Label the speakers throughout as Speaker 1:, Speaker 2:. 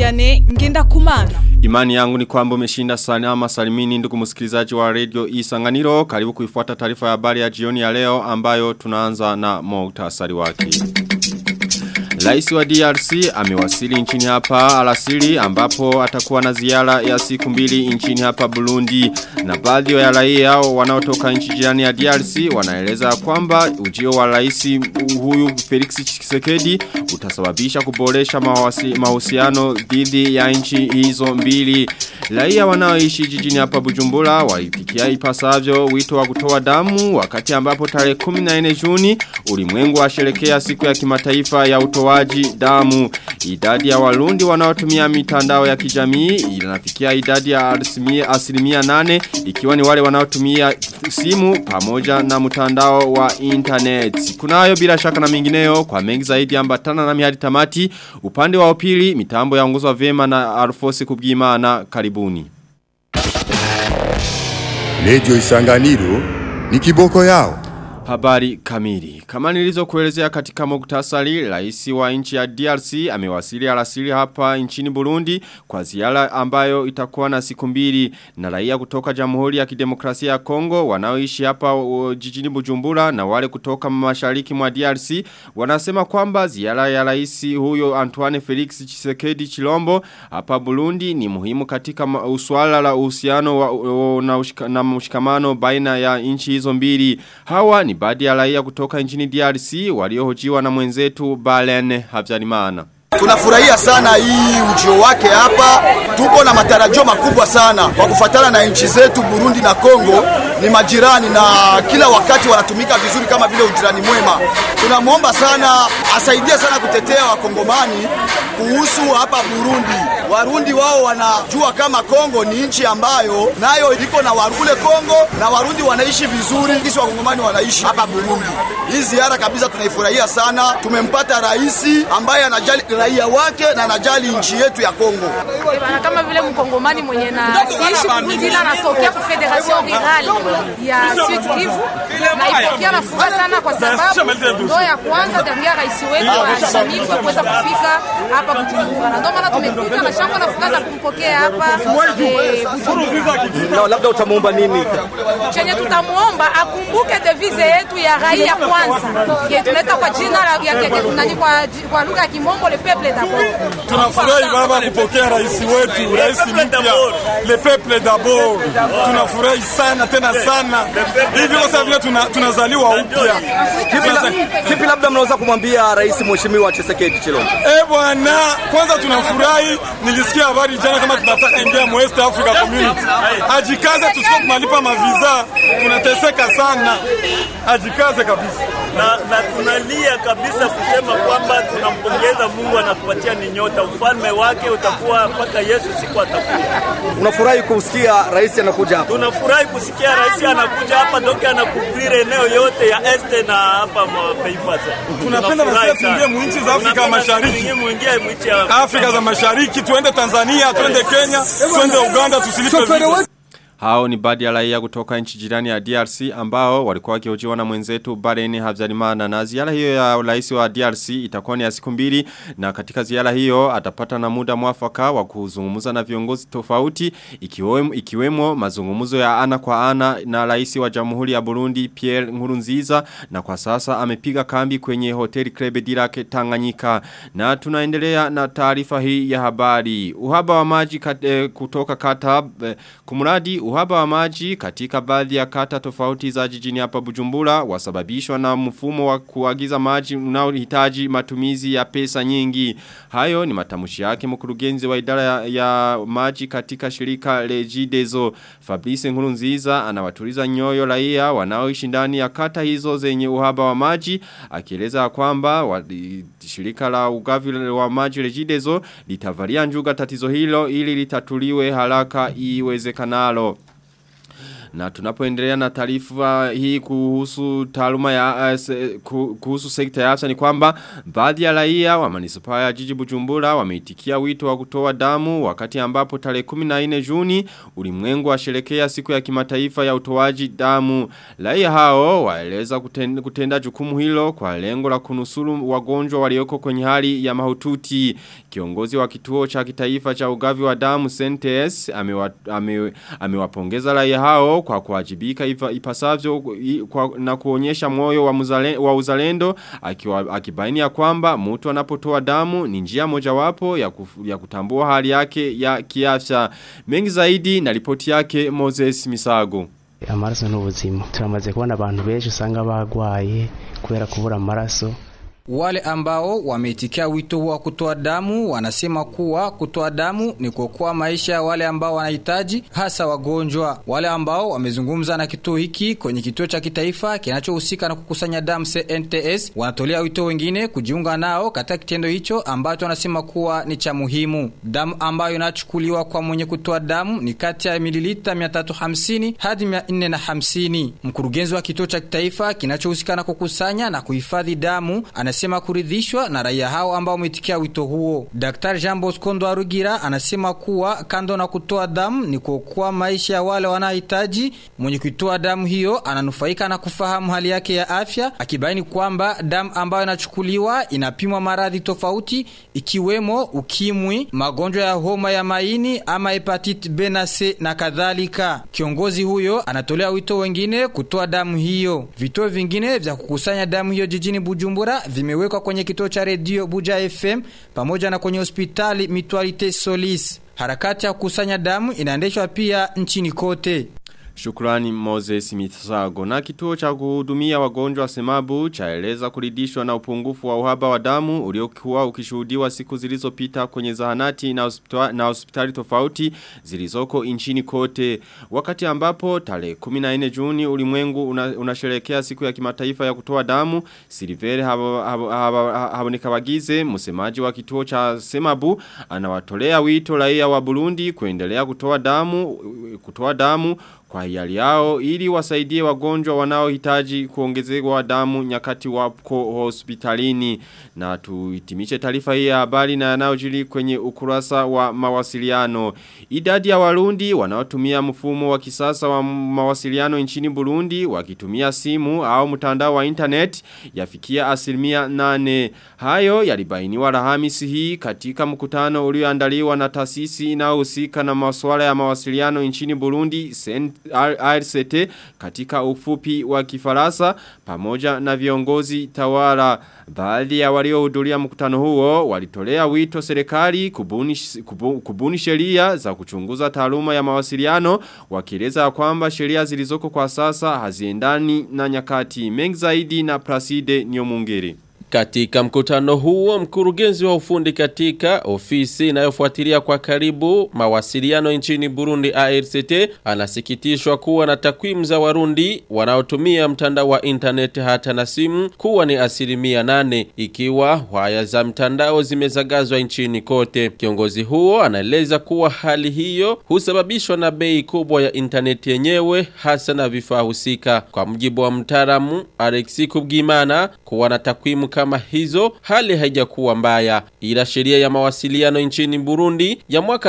Speaker 1: Vianney ngenda kumana.
Speaker 2: Imani yangu ni kwamba umeshinda salama salimini ndugu msikilizaji wa radio Isanganiro. Karibu kuifuata taarifa ya habari ya jioni ya leo ambayo tunaanza na muhtasari wake. Rais wa DRC amewasili nchini hapa alasiri ambapo atakuwa na ziara ya siku mbili nchini hapa Burundi na baadhi ya raia wanaotoka nchi jirani ya DRC wanaeleza kwamba ujio wa rais huyu Felix Tshisekedi utasababisha kuboresha mahusiano dhidi ya nchi hizo mbili. Raia wanaoishi jijini hapa Bujumbura walipikia ipasavyo wito wa kutoa damu wakati ambapo tarehe 14 Juni ulimwengu washerekea siku ya kimataifa ya utoaji damu. Idadi ya warundi wanaotumia mitandao ya kijamii inafikia idadi ya asilimia, asilimia nane ikiwa ni wale wanaotumia simu pamoja na mtandao wa internet. Kunayo bila shaka na mingineyo kwa mengi zaidi ambatana na mihadi tamati upande wa upili mitambo ya ongozwa vema na Alfosi Kubwimana karibuni.
Speaker 3: Radio Isanganiro ni kiboko yao.
Speaker 2: Habari kamili. Kama nilizo kuelezea katika muktasari, rais wa nchi ya DRC amewasili alasiri hapa nchini Burundi kwa ziara ambayo itakuwa na siku mbili na raia kutoka Jamhuri ya Kidemokrasia ya Kongo wanaoishi hapa uh, jijini Bujumbura na wale kutoka mashariki mwa DRC wanasema kwamba ziara ya rais huyo Antoine Felix Tshisekedi Chilombo hapa Burundi ni muhimu katika uswala la uhusiano wa, uh, na, ushika, na mshikamano baina ya nchi hizo mbili. Hawa ni baadhi ya raia kutoka nchini DRC waliohojiwa na mwenzetu Balen Habyarimana.
Speaker 4: Tunafurahia sana hii ujio wake hapa. Tuko na matarajio makubwa sana kwa kufatana na nchi zetu Burundi na Kongo ni majirani na kila wakati wanatumika vizuri kama vile ujirani mwema. Tunamwomba sana asaidie sana kutetea wakongomani kuhusu hapa Burundi. Warundi wao wanajua kama Kongo ni nchi ambayo nayo iko na warule Kongo na Warundi wanaishi vizuri, kisi wakongomani wanaishi hapa Burundi. Hii ziara kabisa tunaifurahia sana. Tumempata rais ambaye anajali raia wake na anajali nchi yetu ya Kongo.
Speaker 5: Bana kama vile mkongomani mwenye na siishi Burundi ila anatokea ku Federation Rurale ya Sud Kivu na ipokea na furaha sana kwa sababu ndo ya kwanza tangia rais wetu wa shanifu kuweza kufika hapa Bujumbura, na ndio maana tumekuja na shangwe na furaha za kumpokea hapa eh, Bujumbura.
Speaker 6: Na labda utamuomba nini?
Speaker 5: Chenye tutamuomba akumbuke devise yetu ya raia kwanza, ye tunaita kwa jina la ya, ya, nani kwa, kwa lugha ya Kimombo le peuple d'abord.
Speaker 7: Tunafurahi baba kupokea rais wetu, rais mpya, le peuple d'abord. Tunafurahi sana tena sana hivi kwa sababu tuna, tunazaliwa upya.
Speaker 6: Kipi, la, kipi labda mnaweza kumwambia rais mheshimiwa Tshisekedi Chilombo?
Speaker 7: Eh bwana, kwanza tunafurahi, nilisikia habari jana kama tunataka ingia mu East Africa Community. Ajikaze tusiko tunalipa maviza, tunateseka sana. Ajikaze kabisa.
Speaker 8: Na, na tunalia kabisa kusema kwamba tunampongeza Mungu anatupatia ni nyota, ufalme wake utakuwa mpaka Yesu siku atakuja.
Speaker 6: Unafurahi kusikia rais anakuja hapa?
Speaker 8: Tunafurahi kusikia rais anakuja hapa, doke anakuvire eneo yote ya este na hapa mapeifasa.
Speaker 7: Tunapenda na sisi tuingie mu nchi za Afrika Mashariki,
Speaker 8: muingie mu nchi ya
Speaker 7: Afrika za Mashariki, tuende Tanzania, tuende Kenya, tuende Uganda, tusilipe visa.
Speaker 2: Hao ni baadhi ya raia kutoka nchi jirani ya DRC ambao walikuwa wakihojiwa na mwenzetu Bareni Habyarimana na ziara hiyo ya rais wa DRC itakuwa ni ya siku mbili na katika ziara hiyo atapata na muda mwafaka wa kuzungumza na viongozi tofauti ikiwemo, ikiwemo mazungumzo ya ana kwa ana na rais wa Jamhuri ya Burundi Pierre Nkurunziza na kwa sasa amepiga kambi kwenye hoteli Krebe Dirake Tanganyika na tunaendelea na taarifa hii ya habari uhaba wa maji kat, eh, kutoka kata eh, kumuradi uhaba wa maji katika baadhi ya kata tofauti za jijini hapa Bujumbura wasababishwa na mfumo wa kuagiza maji unaohitaji matumizi ya pesa nyingi. Hayo ni matamushi yake mkurugenzi wa idara ya, ya maji katika shirika Regideso. Fabrice Nkurunziza anawatuliza nyoyo raia wanaoishi ndani ya kata hizo zenye uhaba wa maji akieleza kwamba wa, shirika la ugavi wa maji Regideso litavalia njuga tatizo hilo ili litatuliwe haraka iwezekanalo. Na tunapoendelea na taarifa hii kuhusu taaluma ya uh, se, ku- kuhusu sekta ya afya ni kwamba baadhi ya raia wa manispaa ya jiji Bujumbura wameitikia wito wa kutoa damu wakati ambapo tarehe 14 Juni ulimwengu washerekea siku ya kimataifa ya utoaji damu. Raia hao waeleza kutenda, kutenda jukumu hilo kwa lengo la kunusuru wagonjwa walioko kwenye hali ya mahututi. Kiongozi wa kituo cha kitaifa cha ugavi wa damu CNTS amewa- ame- amewapongeza raia hao kwa kuwajibika ifa- ipasavyo i- kwa, na kuonyesha moyo wa, muzale, wa uzalendo akiwa, akibaini ya kwamba mtu anapotoa damu ni njia mojawapo ya, kufu, ya kutambua hali yake ya kiafya. Mengi zaidi na ripoti yake Moses Misago.
Speaker 1: amaraso n'ubuzima turamaze kubona abantu benshi usanga bagwaye kubera kubura amaraso
Speaker 9: Wale ambao wameitikia wito huo wa kutoa damu wanasema kuwa kutoa damu ni kuokoa maisha ya wale ambao wanahitaji, hasa wagonjwa. Wale ambao wamezungumza na kituo hiki kwenye kituo cha kitaifa kinachohusika na kukusanya damu CNTS wanatolea wito wengine kujiunga nao katika kitendo hicho ambacho wanasema kuwa ni cha muhimu. Damu ambayo inachukuliwa kwa mwenye kutoa damu ni kati ya mililita 350 hadi 450. Mkurugenzi wa kituo cha kitaifa kinachohusika na kukusanya na kuhifadhi damu anasema kuridhishwa na raia hao ambao wametikia wito huo. Daktari Jean Bosco Ndwarugira anasema kuwa kando na kutoa damu ni kuokoa maisha ya wale wanaohitaji. Mwenye kuitoa damu hiyo ananufaika na kufahamu hali yake ya afya, akibaini kwamba damu ambayo inachukuliwa inapimwa maradhi tofauti ikiwemo ukimwi, magonjwa ya homa ya maini ama hepatiti B na C na kadhalika. Kiongozi huyo anatolea wito wengine kutoa damu hiyo. Vituo vingine vya kukusanya damu hiyo jijini Bujumbura vimewekwa kwenye kituo cha redio Buja FM pamoja na kwenye hospitali Mutualite Solis. Harakati ya kukusanya damu inaendeshwa pia nchini kote.
Speaker 2: Shukrani Moses Mitsago. Na kituo cha kuhudumia wagonjwa semabu chaeleza kuridhishwa na upungufu wa uhaba wa damu uliokuwa ukishuhudiwa siku zilizopita kwenye zahanati na hospitali, na hospitali tofauti zilizoko nchini kote. Wakati ambapo tarehe 14 Juni ulimwengu una, unasherehekea siku ya kimataifa ya kutoa damu, Silvere Habonekabagize msemaji wa kituo cha Semabu anawatolea wito raia wa Burundi kuendelea kutoa damu kutoa damu kwa hiari yao ili wasaidie wagonjwa wanaohitaji kuongezewa damu nyakati wako hospitalini na tuhitimishe taarifa hii ya habari na yanayojiri kwenye ukurasa wa mawasiliano idadi ya warundi wanaotumia mfumo wa kisasa wa mawasiliano nchini Burundi wakitumia simu au mtandao wa internet yafikia asilimia nane hayo yalibainiwa Alhamisi hii katika mkutano ulioandaliwa na taasisi inayohusika na masuala ya mawasiliano nchini Burundi RCT katika ufupi wa kifarasa pamoja na viongozi tawala baadhi ya waliohudhuria mkutano huo walitolea wito serikali kubuni kubu, kubuni sheria za kuchunguza taaluma ya mawasiliano wakieleza kwamba sheria zilizoko kwa sasa haziendani na nyakati mengi zaidi na Placide Nyomungere
Speaker 10: katika mkutano huo mkurugenzi wa ufundi katika ofisi inayofuatilia kwa karibu mawasiliano nchini Burundi ARCT anasikitishwa kuwa na takwimu za Warundi wanaotumia mtandao wa internet hata na simu kuwa ni asilimia nane ikiwa waya za mtandao zimezagazwa nchini kote. Kiongozi huo anaeleza kuwa hali hiyo husababishwa na bei kubwa ya internet yenyewe hasa na vifaa husika. Kwa mujibu wa mtaalamu Alexi Kubgimana kuwa na takwimu kama hizo hali haijakuwa mbaya ila sheria ya mawasiliano nchini Burundi ya mwaka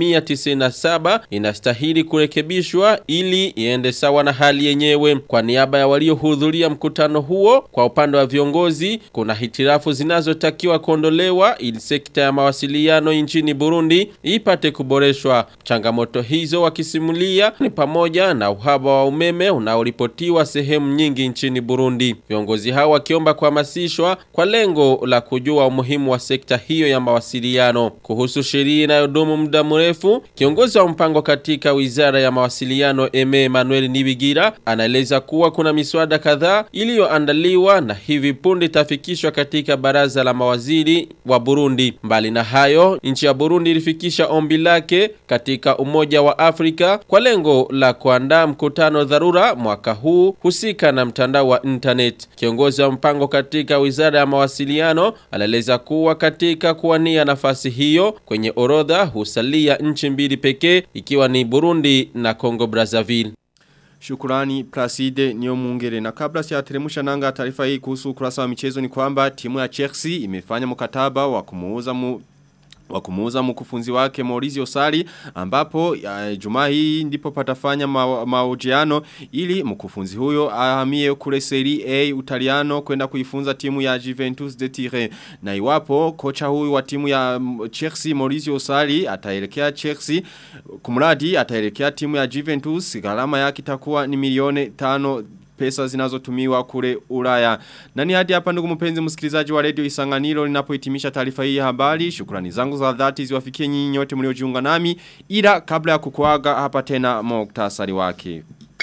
Speaker 10: 1997 inastahili kurekebishwa ili iende sawa na hali yenyewe kwa niaba ya waliohudhuria mkutano huo kwa upande wa viongozi kuna hitirafu zinazotakiwa kuondolewa ili sekta ya mawasiliano nchini Burundi ipate kuboreshwa changamoto hizo wakisimulia ni pamoja na uhaba wa umeme unaoripotiwa sehemu nyingi nchini Burundi viongozi hao wakiomba kuhamasishwa kwa lengo la kujua umuhimu wa sekta hiyo ya mawasiliano. Kuhusu sheria inayodumu muda mrefu, kiongozi wa mpango katika wizara ya mawasiliano Eme Emmanuel Nibigira anaeleza kuwa kuna miswada kadhaa iliyoandaliwa na hivi punde itafikishwa katika baraza la mawaziri wa Burundi. Mbali na hayo, nchi ya Burundi ilifikisha ombi lake katika Umoja wa Afrika kwa lengo la kuandaa mkutano dharura mwaka huu husika na mtandao wa internet. Kiongozi wa mpango katika wizara ya mawasiliano anaeleza kuwa katika kuwania nafasi hiyo kwenye orodha husalia nchi mbili pekee ikiwa ni Burundi na Congo Brazzaville.
Speaker 2: Shukurani Placide niyo mungere na kabla siyateremusha nanga taarifa hii kuhusu ukurasa wa michezo ni kwamba timu ya Chelsea imefanya mkataba wa kumuuza mu wa kumuuza mkufunzi wake Maurizio Sari ambapo ya, juma hii ndipo patafanya ma, maojiano ili mkufunzi huyo ahamie kule Serie A Utaliano kwenda kuifunza timu ya Juventus de Turin na iwapo kocha huyu wa timu ya Chelsea Maurizio Sari ataelekea Chelsea kumradi ataelekea timu ya Juventus gharama yake itakuwa ni milioni tano pesa zinazotumiwa kule Ulaya. Nani hadi hapa ndugu mpenzi msikilizaji wa Radio Isanganiro ninapohitimisha taarifa hii ya habari. Shukrani zangu za dhati ziwafikie nyinyi nyote mliojiunga nami ila kabla ya kukuaga hapa tena muktasari wake.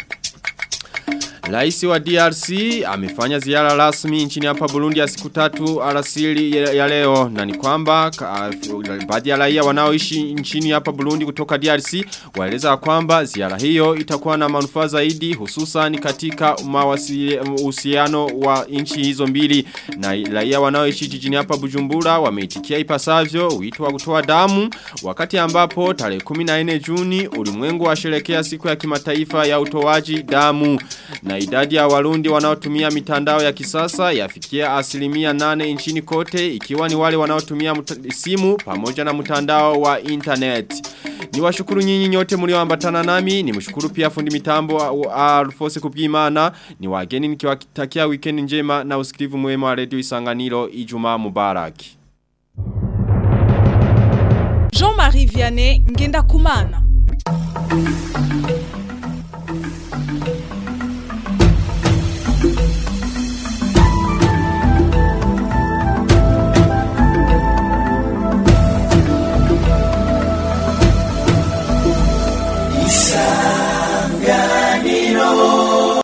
Speaker 2: Raisi wa DRC amefanya ziara rasmi nchini hapa Burundi ya siku tatu alasiri ya ya leo na ni kwamba ka- baadhi ya raia wanaoishi nchini hapa Burundi kutoka DRC waeleza kwamba ziara hiyo itakuwa na manufaa zaidi hususan katika mawasili- uhusiano wa nchi hizo mbili na raia wanaoishi jijini hapa Bujumbura wameitikia ipasavyo wito wa kutoa damu wakati ambapo tarehe 14 Juni ulimwengu washerekea siku ya kimataifa ya utoaji damu na idadi ya warundi wanaotumia mitandao ya kisasa yafikia asilimia nane nchini kote ikiwa ni wale wanaotumia muta- simu pamoja na mtandao wa internet. Ni washukuru nyinyi nyote mlioambatana nami, ni mshukuru pia fundi mitambo wa- Alfose Kubwimana, ni wageni nikiwatakia weekend njema na usikivu mwema wa Radio Isanganiro Ijumaa Mubarak.
Speaker 11: Jean-Marie Vianney Ngenda Kumana.
Speaker 12: Isanganiro